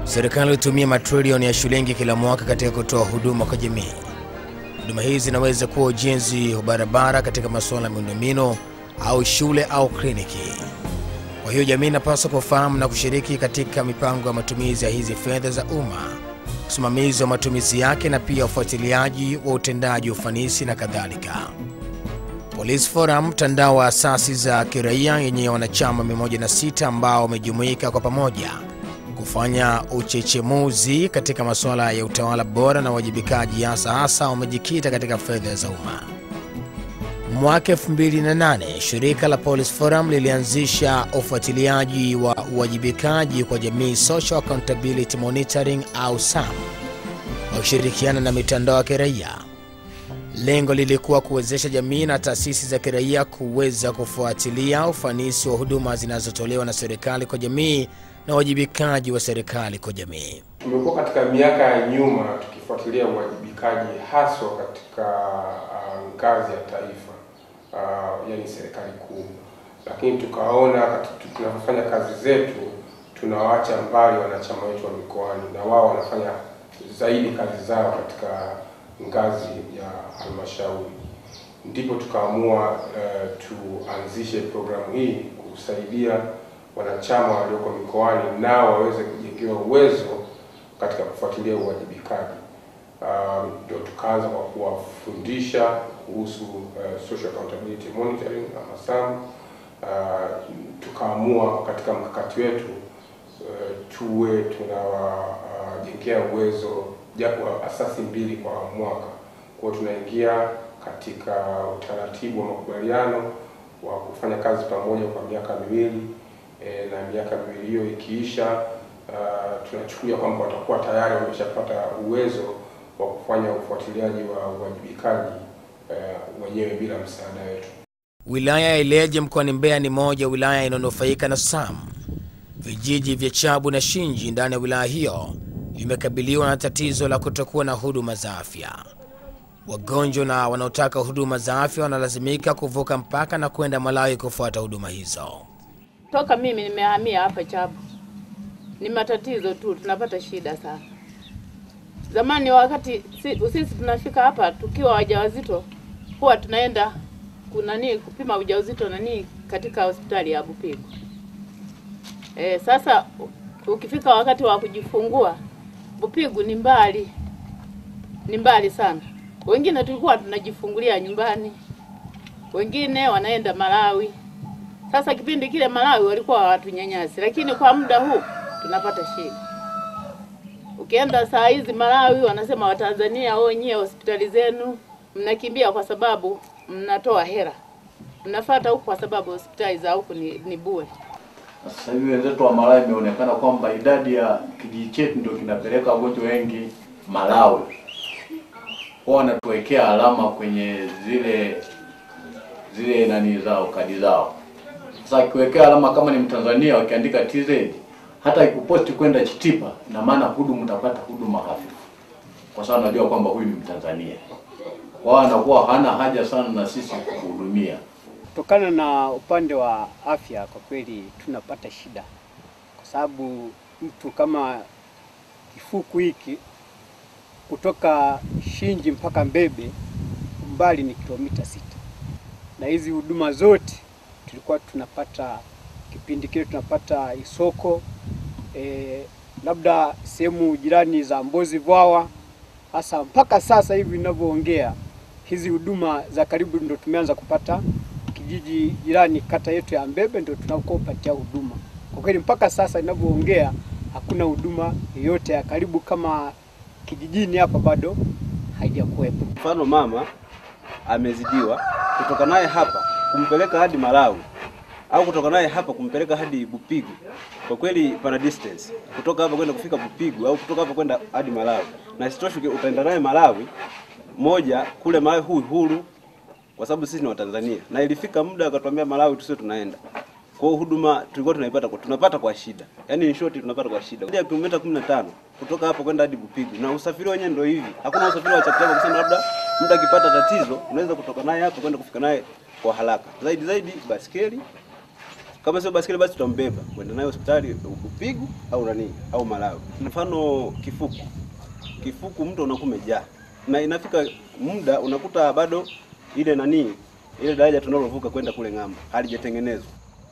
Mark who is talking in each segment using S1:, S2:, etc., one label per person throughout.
S1: Serikali hutumia matrilioni ya shilingi kila mwaka katika kutoa huduma kwa jamii. Huduma hizi zinaweza kuwa ujenzi wa barabara katika masuala ya miundombinu au shule au kliniki. Kwa hiyo jamii inapaswa kufahamu na kushiriki katika mipango ya matumizi ya hizi fedha za umma, usimamizi wa matumizi yake na pia ufuatiliaji wa utendaji, ufanisi na kadhalika. Police Forum, mtandao wa asasi za kiraia yenye wanachama 106 ambao wamejumuika kwa pamoja kufanya uchechemuzi katika masuala ya utawala bora na uwajibikaji, hasa hasa wamejikita katika fedha za umma. Mwaka 2008 shirika la Police Forum lilianzisha ufuatiliaji wa uwajibikaji kwa jamii, Social Accountability Monitoring au SAM, wakishirikiana na mitandao ya kiraia. Lengo lilikuwa kuwezesha jamii na taasisi za kiraia kuweza kufuatilia ufanisi wa huduma zinazotolewa na serikali kwa jamii na uwajibikaji wa serikali kwa jamii.
S2: Tumekuwa katika miaka ya nyuma tukifuatilia uwajibikaji haswa katika uh, ngazi ya taifa uh, yani serikali kuu, lakini tukaona kati- tunapofanya kazi zetu tunawaacha mbali wanachama wetu wa mikoani, na wao wanafanya zaidi kazi zao katika ngazi ya halmashauri. Ndipo tukaamua uh, tuanzishe programu hii kusaidia wanachama walioko mikoani nao waweze kujengewa uwezo katika kufuatilia uwajibikaji. Um, Ndio tukaanza kwa kuwafundisha kuhusu uh, social accountability monitoring ama SAM. Uh, tukaamua katika mkakati wetu uh, tuwe tunawajengea uh, uwezo japo asasi mbili kwa mwaka. Kwa hiyo tunaingia katika utaratibu wa makubaliano wa kufanya kazi pamoja kwa miaka miwili e, na miaka miwili hiyo ikiisha, uh, tunachukulia kwamba watakuwa tayari wameshapata uwezo wa kufanya ufuatiliaji wa uwajibikaji uh, wenyewe bila msaada wetu.
S1: Wilaya ya Ileje mkoani Mbeya ni moja ya wilaya inayonufaika na SAM. Vijiji vya Chabu na Shinji ndani ya wilaya hiyo vimekabiliwa na tatizo la kutokuwa na huduma za afya. Wagonjwa na wanaotaka huduma za afya wanalazimika kuvuka mpaka na kwenda Malawi kufuata huduma hizo.
S3: Toka mimi nimehamia hapa Chabu, ni matatizo tu, tunapata shida sana. Zamani wakati si- sisi tunafika hapa tukiwa wajawazito, huwa tunaenda kunani kupima ujauzito nani katika hospitali ya Bupigo. E, sasa u- ukifika wakati wa kujifungua Bupigu ni mbali, ni mbali sana. Wengine tulikuwa tunajifungulia nyumbani, wengine wanaenda Malawi. Sasa kipindi kile Malawi walikuwa hawatunyanyasi, lakini kwa muda huu tunapata shida. Ukienda saa hizi Malawi wanasema Watanzania wenyewe hospitali zenu mnakimbia kwa sababu mnatoa hera, mnafuata huku kwa sababu hospitali za huku ni, ni bure.
S4: Sasa hivi wenzetu wa Malawi imeonekana kwamba idadi ya kijiji chetu ndio kinapeleka wagonjwa wengi Malawi. Wao wanatuwekea alama kwenye zile zile nani zao kadi zao. Sasa akiwekea alama kama ni Mtanzania wakiandika TZ hata ikuposti kwenda Chitipa na maana hudumu utapata huduma hafifu. Kwa sababu najua kwamba huyu ni Mtanzania. Wao anakuwa hana haja sana na sisi kuhudumia.
S5: Kutokana na upande wa afya, kwa kweli tunapata shida, kwa sababu mtu kama kifuku hiki kutoka Shinji mpaka Mbebe umbali ni kilomita sita, na hizi huduma zote tulikuwa tunapata kipindi kile tunapata Isoko e, labda sehemu jirani za Mbozi Vwawa. Hasa mpaka sasa hivi ninavyoongea, hizi huduma za karibu ndo tumeanza kupata kijiji jirani, kata yetu ya Mbebe ndio tunakopatia huduma. Kwa kweli mpaka sasa ninavyoongea, hakuna huduma yoyote ya karibu kama kijijini hapa bado haijakuwepo.
S6: Mfano mama amezidiwa, kutoka naye hapa kumpeleka hadi Malawi au kutoka naye hapa kumpeleka hadi Bupigu, kwa kweli pana distance kutoka hapa kwenda kufika Bupigu au kutoka hapa kwenda hadi Malawi, na isitoshe utaenda naye Malawi moja kule Malawi hu huru, kwa sababu sisi ni Watanzania, na ilifika muda akatuambia Malawi tusio tunaenda kwa hiyo huduma tulikuwa tunaipata kwa, tunapata kwa shida, yaani in short tunapata kwa shida. Zaidi ya kilomita 15 kutoka hapo kwenda hadi Bupigu, na usafiri wenyewe ndio hivi, hakuna usafiri wa chapchap kusema labda mtu akipata tatizo unaweza kutoka naye hapo kwenda kufika naye kwa haraka. Zaidi zaidi baskeli Kama sio basikeli, basi tutambeba kwenda nayo hospitali Bupigu au nani au Malawi. Mfano kifuku, kifuku mto unakuwa umejaa na inafika muda unakuta bado ile nani ile daraja tunalovuka kwenda kule ng'ambo halijatengenezwa.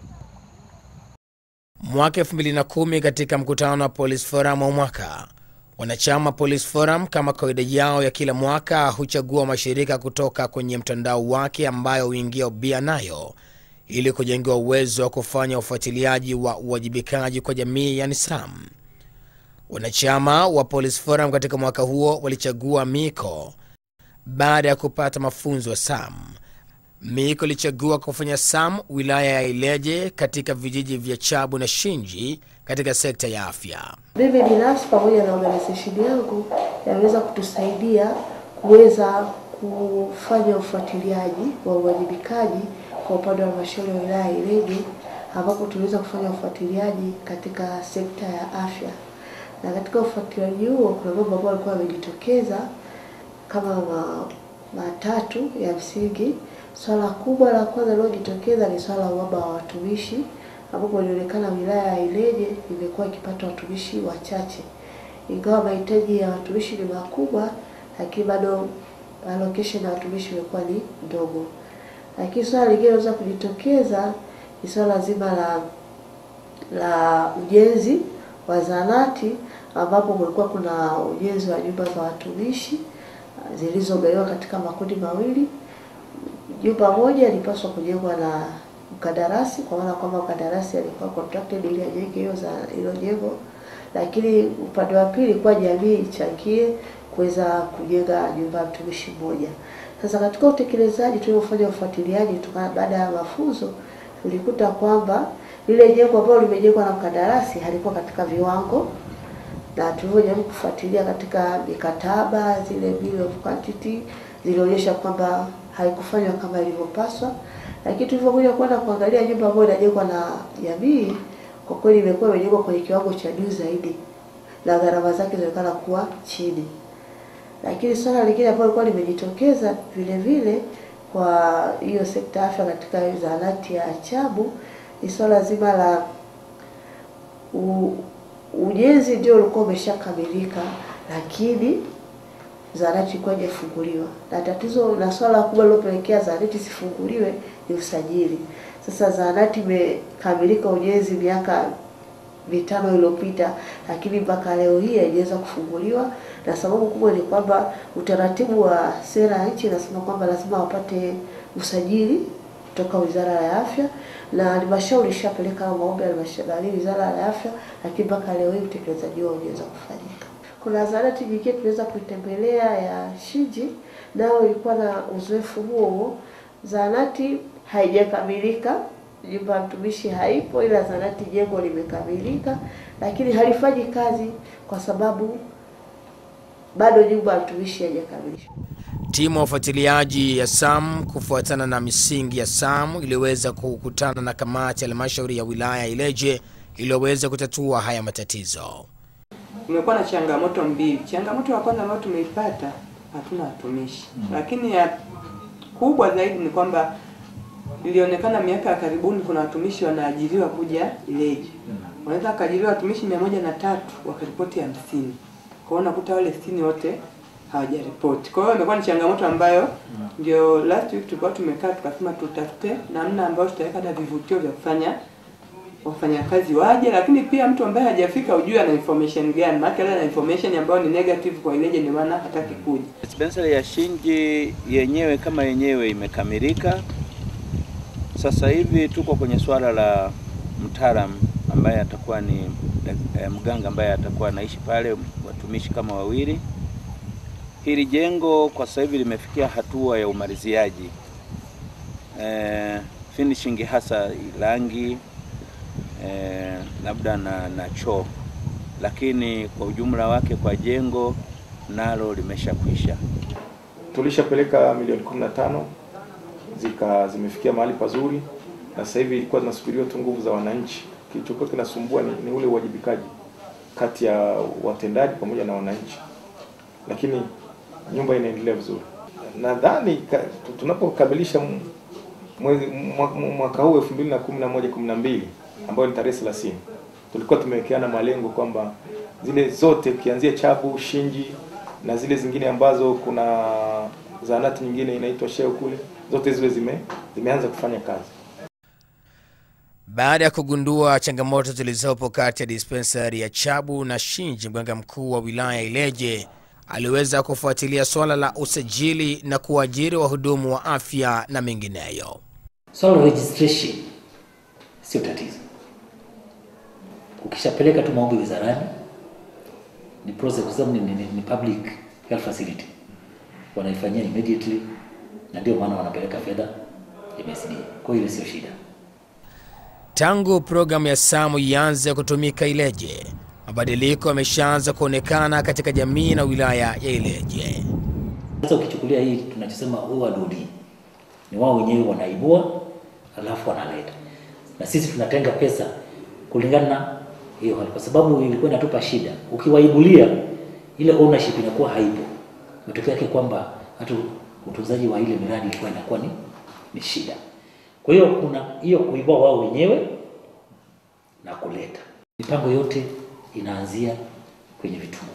S1: Mwaka 2010 katika mkutano wa Police Forum wa mwaka, wanachama Police Forum kama kawaida yao ya kila mwaka huchagua mashirika kutoka kwenye mtandao wake ambayo huingia ubia nayo ili kujengewa uwezo wa kufanya ufuatiliaji wa uwajibikaji kwa jamii, yani SAM. Wanachama wa Police Forum katika mwaka huo walichagua Miko baada ya kupata mafunzo ya SAM. Miko ilichagua kufanya SAM wilaya ya Ileje katika vijiji vya Chabu na Shinji katika sekta ya afya.
S7: Mimi binafsi pamoja na organization yangu yaweza kutusaidia kuweza kufanya ufuatiliaji wa uwajibikaji kwa upande wa halmashauri ya wilaya ya Ileje, ambapo tuliweza kufanya ufuatiliaji katika sekta ya afya, na katika ufuatiliaji huo kuna mambo ambayo yalikuwa yamejitokeza kama ma, matatu ya msingi. Swala kubwa la kwanza lililojitokeza ni swala la uhaba wa watumishi ambapo ilionekana wilaya ya Ileje imekuwa ikipata watumishi wachache, ingawa mahitaji ya watumishi ni makubwa, lakini bado allocation ya watumishi imekuwa ni ndogo. Lakini swala lingine linaweza kujitokeza ni swala zima la la ujenzi wa zahanati, ambapo kulikuwa kuna ujenzi wa nyumba za watumishi zilizogawiwa katika makundi mawili. Jumba moja ilipaswa kujengwa na mkandarasi kwa maana kwamba mkandarasi alikuwa contracted ili ajenge hiyo za hilo jengo, lakini upande wa pili kwa jamii ichangie kuweza kujenga nyumba ya mtumishi mmoja. Sasa katika utekelezaji tuliofanya ufuatiliaji tuka baada ya mafunzo tulikuta kwamba lile jengo ambalo limejengwa na mkandarasi halikuwa katika viwango, na tulivyojaribu kufuatilia katika mikataba zile bill of quantity zilionyesha kwamba haikufanywa kama ilivyopaswa lakini tulivyokuja kwenda kuangalia nyumba ambayo inajengwa na jamii, kwa kweli imekuwa imejengwa kwenye kiwango cha juu zaidi na gharama zake zinaonekana kuwa chini. Lakini swala lingine ambalo lilikuwa limejitokeza vile vile kwa hiyo sekta ya afya katika hiyo zahanati ya Chabu ni swala zima la u, ujenzi ndio ulikuwa umeshakamilika, lakini zahanati ilikuwa haijafunguliwa, na tatizo na swala kubwa lilopelekea zahanati isifunguliwe ni usajili. Sasa zahanati imekamilika ujenzi miaka mitano iliyopita, lakini mpaka leo hii haijaweza kufunguliwa, na sababu kubwa ni kwamba utaratibu wa sera ya nchi inasema kwamba lazima wapate usajili kutoka Wizara ya Afya, na halmashauri ishapeleka maombi ya halmashauri Wizara ya Afya, lakini mpaka leo hii utekelezaji wao hujaweza kufanyika. Kuna zahanati nyingine tuliweza kuitembelea ya Shinji, nao ilikuwa na uzoefu huo huo. Zahanati haijakamilika, nyumba ya mtumishi haipo, ila zahanati jengo limekamilika, lakini halifanyi kazi kwa sababu bado nyumba ya mtumishi haijakamilika.
S1: Timu ya ufuatiliaji ya SAM kufuatana na misingi ya SAM iliweza kukutana na kamati ya halmashauri ya wilaya ya Ileje iliyoweza kutatua haya matatizo.
S8: Kumekuwa na changamoto mbili. Changamoto ya kwanza ambayo tumeipata, hatuna watumishi mm. Lakini ya kubwa zaidi ni kwamba ilionekana miaka ya karibuni kuna watumishi wanaajiriwa kuja Ileje mm. Wanaweza wakaajiriwa watumishi mia moja na tatu wakaripoti hamsini. Kwa hiyo unakuta wale sitini wote hawajaripoti. Kwa hiyo imekuwa ni changamoto ambayo ndio last week tulikuwa tumekaa tukasema tutafute namna ambayo tutaweka na vivutio vya kufanya wafanyakazi waje, lakini pia mtu ambaye hajafika ujue ana information gani, maana ile ana information ambayo ni negative kwa Ileje, ndio maana hataki kuja.
S9: Dispensary ya Shinji yenyewe kama yenyewe imekamilika. Sasa hivi tuko kwenye swala la mtaalamu ambaye atakuwa ni eh, mganga ambaye atakuwa anaishi pale, watumishi kama wawili. Hili jengo kwa sasa hivi limefikia hatua ya umaliziaji, eh, finishing hasa rangi eh, labda na, na choo, lakini kwa ujumla wake kwa jengo nalo limeshakwisha.
S10: Tulishapeleka milioni 15 zika zimefikia mahali pazuri, na sasa hivi ilikuwa zinasubiriwa tu nguvu za wananchi. Kilichokuwa kinasumbua ni, ni ule uwajibikaji kati ya watendaji pamoja na wananchi, lakini nyumba inaendelea vizuri. Nadhani tunapokamilisha mwezi mwa- mwaka huu 2011 12 ambayo ni tarehe 30 tulikuwa tumewekeana malengo kwamba zile zote ukianzia Chabu, Shinji na zile zingine ambazo kuna zahanati nyingine inaitwa Sheo kule, zote zile zime zimeanza kufanya kazi.
S1: Baada ya kugundua changamoto zilizopo kati ya dispensari ya Chabu na Shinji, mganga mkuu wa wilaya Ileje aliweza kufuatilia swala la usajili na kuajiri wahudumu wa afya na mengineyo.
S11: Swala la registration sio tatizo. Ukishapeleka tu maombi wizarani, ni process, kwa sababu ni, ni, ni public health facility, wanaifanyia immediately, na ndio maana wanapeleka fedha MSD. Kwa hiyo ile sio shida.
S1: Tangu programu ya SAMU ianze kutumika Ileje, mabadiliko yameshaanza kuonekana katika jamii na wilaya ya Ileje.
S11: Sasa ukichukulia hii tunachosema ORD ni wao wenyewe wanaibua alafu wanaleta, na sisi tunatenga pesa kulingana na hiyo hali, kwa sababu ilikuwa inatupa shida. Ukiwaibulia ile ownership inakuwa haipo, matokeo yake kwamba hata utunzaji wa ile miradi ilikuwa inakuwa ni, ni shida. Kwa hiyo kuna hiyo kuibua wao wenyewe na kuleta. Mipango yote inaanzia kwenye vituo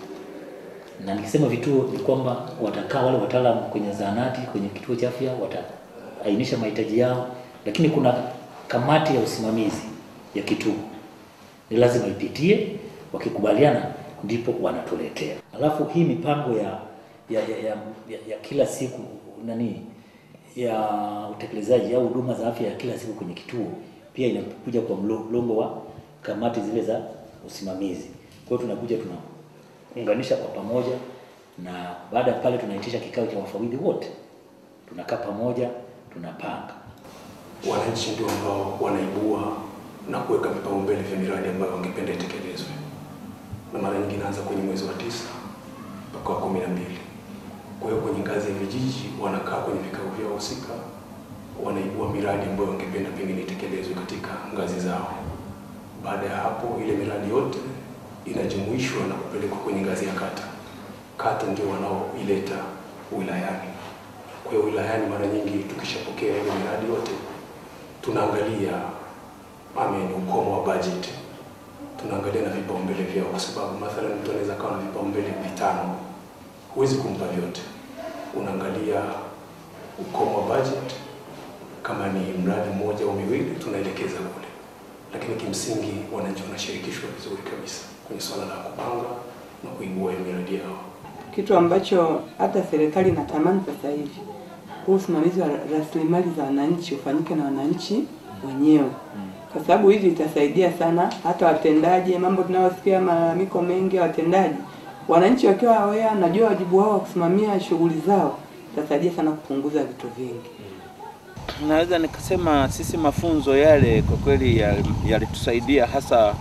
S11: na nikisema vituo ni kwamba watakaa wale wataalamu kwenye zahanati, kwenye kituo cha afya, wataainisha mahitaji yao, lakini kuna kamati ya usimamizi ya kituo ni lazima ipitie, wakikubaliana ndipo wanatuletea. Alafu hii mipango ya ya, ya, ya, ya, ya kila siku nani ya utekelezaji au huduma za afya ya kila siku kwenye kituo pia inakuja kwa mlo- mlongo wa kamati zile za usimamizi. Kwa hiyo tunakuja tunaunganisha kwa pamoja, na baada ya pale tunaitisha kikao cha wafawidhi wote, tunakaa pamoja, tunapanga
S12: wananchi ndio ambao wanaibua na kuweka vipaumbele vya miradi ambayo wangependa itekelezwe, na mara nyingi inaanza kwenye mwezi wa tisa mpaka wa kumi na mbili. Kwa hiyo kwenye ngazi ya vijiji wanakaa kwenye vikao vyao husika, wanaibua miradi ambayo wangependa pengine itekelezwe katika ngazi zao. Baada ya hapo, ile miradi yote inajumuishwa na kupelekwa kwenye ngazi ya kata. Kata ndio wanaoileta wilayani. Kwa hiyo wilayani, mara nyingi tukishapokea ile miradi yote, tunaangalia amen, ukomo wa budget, tunaangalia na vipaumbele vyao, kwa sababu mathalan mtu anaweza kawa na vipaumbele vitano, huwezi kumpa vyote. Unaangalia ukomo wa budget, kama ni mradi mmoja au miwili, tunaelekeza kule, lakini kimsingi wananchi wanashirikishwa vizuri kabisa kwenye swala la kupanga na kuibua hiyo miradi yao.
S8: kitu ambacho hata serikali inatamani sasa hivi, huu usimamizi wa rasilimali za wananchi ufanyike na wananchi wenyewe, kwa sababu hivi itasaidia sana hata watendaji. Mambo tunayosikia malalamiko mengi ya watendaji, wananchi wakiwa aware, najua wajibu wao wa kusimamia shughuli zao, itasaidia sana kupunguza vitu vingi.
S9: Naweza nikasema sisi mafunzo yale kwa kweli yal- yalitusaidia hasa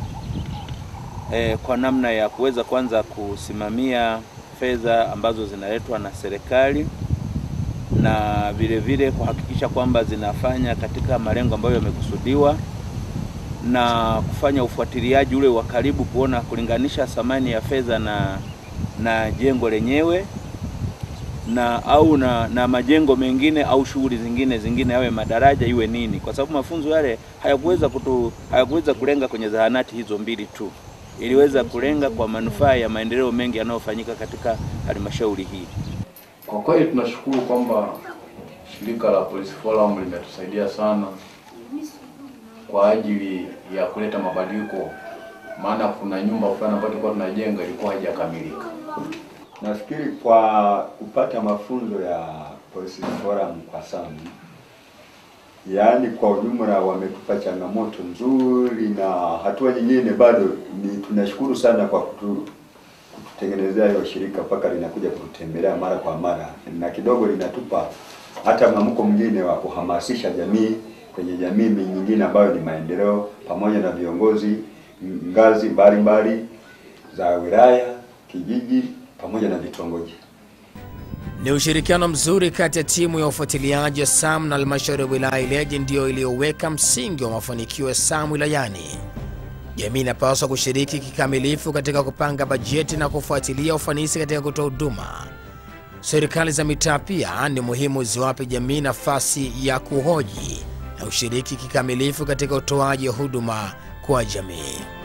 S9: eh, kwa namna ya kuweza kwanza kusimamia fedha ambazo zinaletwa na serikali na vile vile kuhakikisha kwamba zinafanya katika malengo ambayo yamekusudiwa na kufanya ufuatiliaji ule wa karibu kuona kulinganisha thamani ya fedha na na jengo lenyewe na au na, na majengo mengine au shughuli zingine zingine, yawe madaraja iwe nini, kwa sababu mafunzo yale hayakuweza kutu hayakuweza kulenga kwenye zahanati hizo mbili tu, iliweza kulenga kwa manufaa ya maendeleo mengi yanayofanyika katika halmashauri hii.
S4: Kwa kweli tunashukuru kwamba shirika la Police Forum limetusaidia sana kwa ajili ya kuleta mabadiliko, maana kuna nyumba fulani ambayo tulikuwa tunajenga ilikuwa haijakamilika.
S13: Nafikiri kwa kupata mafunzo ya Police Forum kwa SAMU, yaani kwa ujumla wametupa changamoto nzuri, na hatua nyingine bado ni tunashukuru sana kwa kutu, kututengenezea hiyo shirika mpaka linakuja kututembelea mara kwa mara, na kidogo linatupa hata mwamko mwingine wa kuhamasisha jamii kwenye jamii nyingine ambayo ni maendeleo, pamoja na viongozi ngazi mbalimbali za wilaya, kijiji pamoja na vitongoji.
S1: Ni ushirikiano mzuri kati ya timu ya ufuatiliaji wa SAM na halmashauri ya wilaya Ileje ndiyo iliyoweka msingi wa mafanikio ya SAM wilayani. Jamii inapaswa kushiriki kikamilifu katika kupanga bajeti na kufuatilia ufanisi katika kutoa huduma. Serikali za mitaa pia ni muhimu ziwape jamii nafasi ya kuhoji na ushiriki kikamilifu katika utoaji wa huduma kwa jamii.